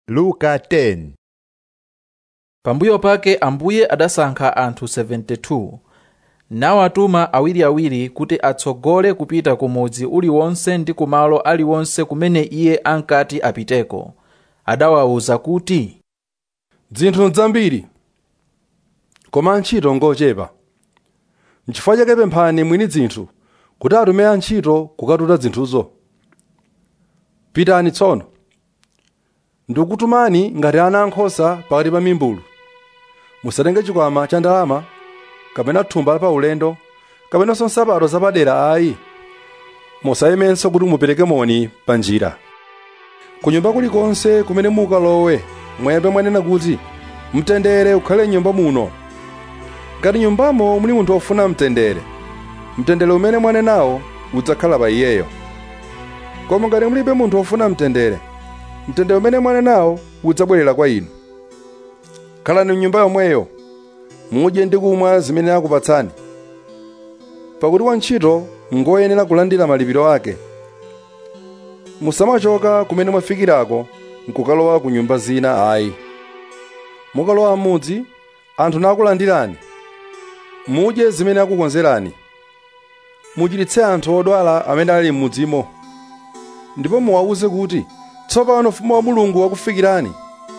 luka 10 pambuyo pake ambuye adasankha anthu 72 nawatuma awiriawiri kuti atsogole kupita ku mudzi uliwonse ndi kumalo aliwonse kumene iye ankati apiteko adawawuza kuti dzinthu nzambiri koma antchito ngochepa n'chifukwa chake pemphani mwini dzinthu kuti atume antchito kukatuta zinthuzo pitani tsono ndikukutumani ngati ana ankhosa pakati pa mimbulu musatenge chikwama cha ndalama kapena thumba pa ulendo kapenanso nsapato zapadera ayi musayemenso kuti mupereke moni pa njira kunyumba kulikonse kumene mukalowe mwayambe mwanena kuti mtendere ukhale m'nyumba muno ngati nyumbamo muli munthu wofuna mtendere mtendere umene mwanenawo udzakhala pa iyeyo koma ngati mulibe munthu wofuna mtendere mtendere umene mwanenawo udzabwerera kwa inu khalani mnyumba yomweyo mudye ndi kumwa zimene akupatsani pakuti wantchito ngoyenera kulandira malipiro ake musamachoka kumene mwafikirako nkukalowa ku nyumba zina ayi mukalowa m'mudzi anthu nakulandirani mudye zimene akukonzerani muchiritse anthu odwala amene ali m'mudzimo ndipo muwawuze kuti tsopano ufumu wa mulungu wakufikirani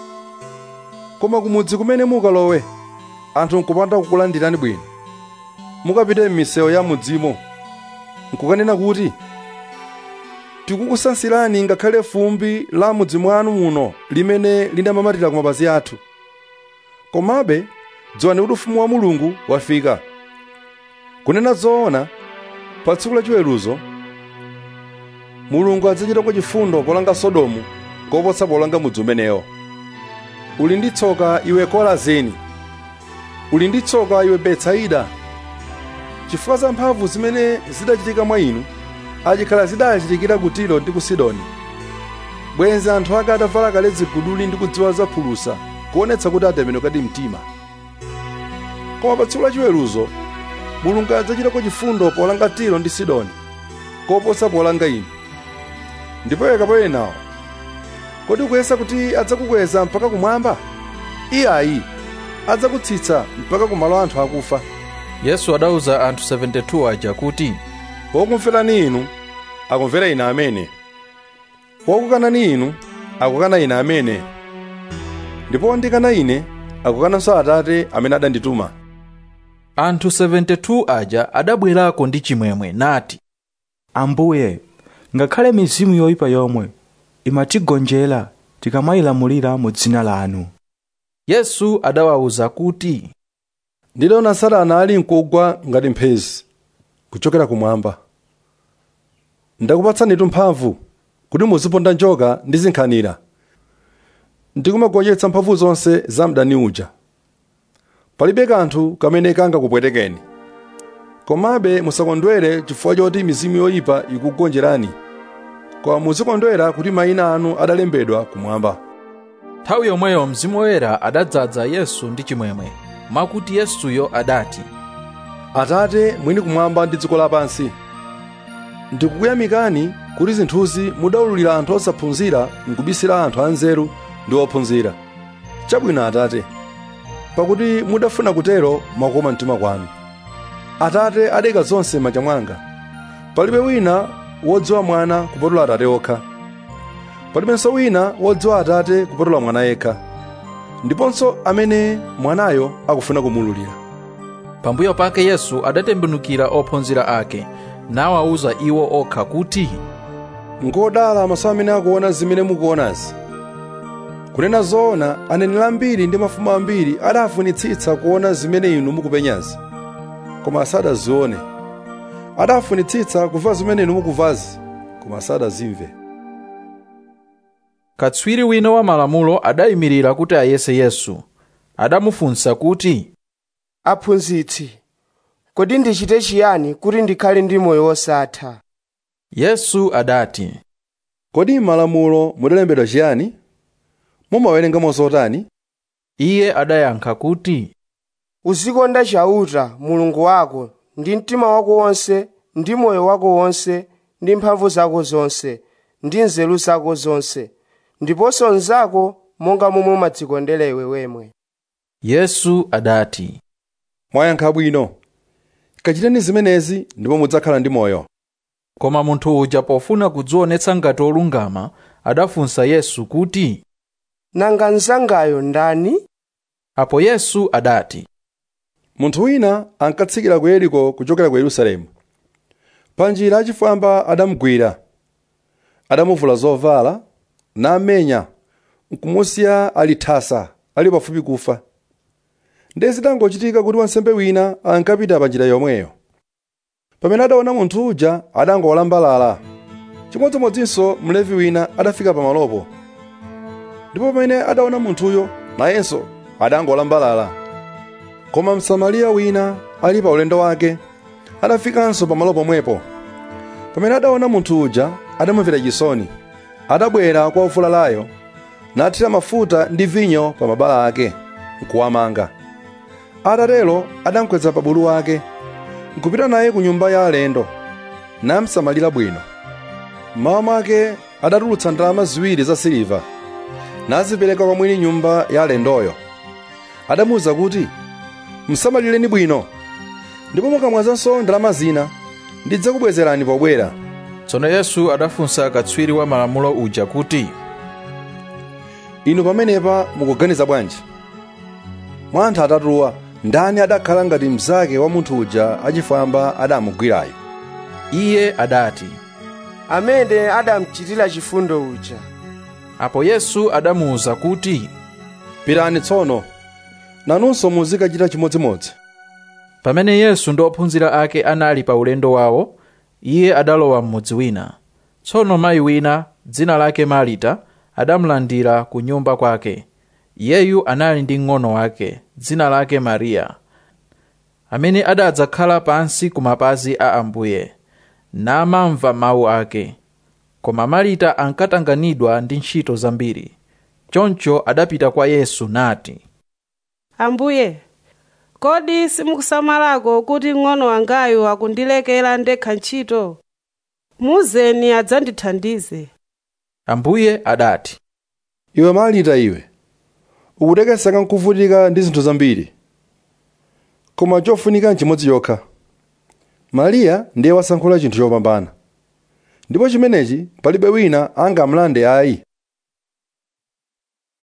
koma kumudzi kumene mukalowe anthu nkupanda kukulandirani bwino mukapite m'misewu ya mudzimo nkukanena kuti tikukusansirani ngakhale fumbi la mudzi mwanu muno limene linamamatira ku mapazi athu komabe dziwani kuti ufumu wa mulungu wafika kunena zoona pa tsiku la chiweruzo mulungu adzachitako chifundo polanga sodomu koposa polanga mudzi umenewo uli ndi tsoka iwe korazini uli ndi tsoka iwe betsaida chifukwa za mphamvu zimene zidachitika mwa inu achikhala zidachitikira ku tiro ndi ku sidoni bwenzi anthu ake atavala kale ziguduli ndi kudziwa za phulusa kuonetsa kuti atembenukadi mtima koma pa tsiku la chiweruzo mulungu adzachitako chifundo polanga tiro ndi sidoni koposa polanga inu ndipo iwe kapolo nawo kodi ukuyesa kuti adzakukweza mpaka kumwamba iyayi adzakutsitsa mpaka kumalo anthu akufa yesu adawuza anthu 72 aja kuti wokumverani inu akumvera ine amene wokukanani inu akukana ine amene ndipo wondikana ine akukananso atate amene adandituma anthu 72 aja adabwerako ndi chimwemwe nati ambuye ngakhale mizimu yoyipa yomwe imatigonjera tikamayilamulira mu dzina lanu yesu adawawuza kuti ndidaona satana ali mkugwa ngati mphezi kuchokera kumwamba ndakupatsanitu mphamvu kuti muziponda njoka ndi zinkhanira ndikumagonjetsa mphamvu zonse za mdani uja palibe kanthu kamene kangakupwetekeni komabe musakondwere chifukwa choti mizimu yoyipa ikugonjerani koma muzikondwera kuti mayina anu adalembedwa kumwamba nthawi yomweyo mzimu woyera adadzaza yesu ndi chimwemwe mwakuti yesuyo adati atate mwini kumwamba ndi dziko lapansi ndikukuyamikani kuti zinthuzi mudawululira anthu osaphunzira nkubisira anthu anzeru ndi ophunzira chabwino atate pakuti mudafuna kutero mwakoma mtima kwanu atate adeka zonse m'manja mwanga palibe wina wodziwa mwana kupatula atate okha palibenso wina wodziwa atate kupatula mwana yekha ndiponso amene mwanayo akufuna kumululira pambuyo pake yesu adatembenukira ophunzira ake nawawuza iwo okha kuti ngodala maso amene akuona zimene mukuonazi kunena zoona aneneri ambiri ndi mafumu ambiri adafunitsitsa kuona zimene inu mukupenyazi koma sadazione adafunitsitsa kumva zimene inu mukumvazi koma sadazimve katswiri wina wa malamulo adayimirira kuti ayese yesu adamufunsa kuti aphunzitsi kodi ndichite chiyani kuti ndikhale ndi moyo wosatha yesu adati kodi m'malamulo mudalembedwa chiyani mumawerengamo zotani iye adayankha kuti uzikonda chauta mulungu wako ndi mtima wako wonse ndi moyo wako wonse ndi mphamvu zako zonse ndi nzeru zako zonse ndiponso mnzako monga momwe umadzikondera iwe wemwe yesu adati mwayankha bwino kachiteni zimenezi ndipo mudzakhala ndi moyo koma munthu uja pofuna kudzionetsa ngati olungama adafunsa yesu kuti nanga mnzangayo ndani apo yesu adati munthu wina ankatsikira ku yeriko kuchokera ku yerusalemu panjira achifwamba adamugwira adamuvula zovala namenya nkumusiya ali thasa ali pafupi kufa ndiye zitangochitika kuti wansembe wina ankapita panjira yomweyo pamene adaona munthu uja adangowalambalala chimodzimodzinso mlevi wina adafika pamalopo ndipo pamene adaona munthuyo nayenso adangolambalala koma msamariya wina ali pa ulendo wake adafikanso pamalo pomwepo pamene adaona munthu uja adamumvera chisoni adabwera kwa wovulalayo nathira mafuta ndi vinyo pa mabala ake nkuwamanga atatero adamkweza pa bulu wake nkupita naye ku nyumba ya alendo namsamalira bwino mmawa mwake adatulutsa ndalama ziwiri za siliva nazipereka kwa mwini nyumba ya alendoyo adamuwuza kuti msamalireni bwino ndipo mukamwazanso ndalama zina ndidzakubwezerani pobwera tsono yesu adafunsa katswiri wa malamulo uja kuti inu pamenepa mukuganiza bwanji mwa anthu atatuwa ndani adakhala ngati mnzake wa munthu uja achifwamba adamugwirayo iye adati amene adamuchitira chifundo uja apo yesu adamuwuza kuti pitani tsono nanunso muzikachita chimodzimodzi pamene yesu ndi ophunzira ake anali pa ulendo wawo iye adalowa m'mudzi wina tsono mayi wina dzina lake marita adamulandira ku nyumba kwake iyeyu anali ndi mng'ono wake dzina lake mariya amene adadzakhala pansi ku mapazi a ambuye namamva mawu ake koma marita ankatanganidwa ndi ntchito zambiri choncho adapita kwa yesu nati ambuye kodi simukusamalako kuti mng'ono wangayu akundilekera ndekha ntchito muzeni adzandithandize ambuye adati iwe marita iwe ukutekeseka nkuvutika ndi zinthu zambiri koma chofunika nchimodzi chokha mariya ndiye wasankhula chinthu chopambana ndipo chimenechi palibe wina angamlande ayi